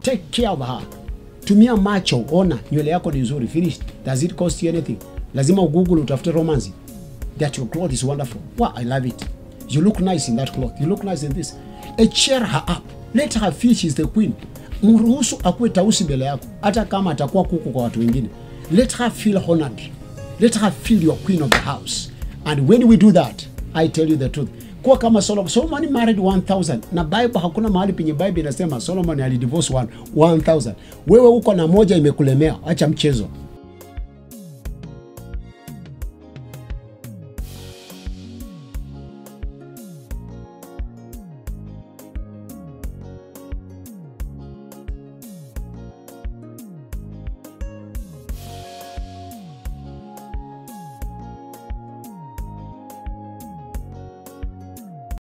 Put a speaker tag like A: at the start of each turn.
A: take care of her tumia macho ona nywele yako ni nzuri finish does it cost you anything lazima ugoogle utafute romance that your cloth is wonderful wow i love it you look nice in that cloth you look nice in this a cheer her up let her feel she's the queen mruhusu akuwe tausi mbele yako hata kama atakuwa kuku kwa watu wengine let her feel honored let her feel your queen of the house and when we do that i tell you the truth kuwa kama solomon solomon married 1000 na bible hakuna mahali penye bible inasema solomon alidivorce one- 1000 wewe uko na moja imekulemea acha mchezo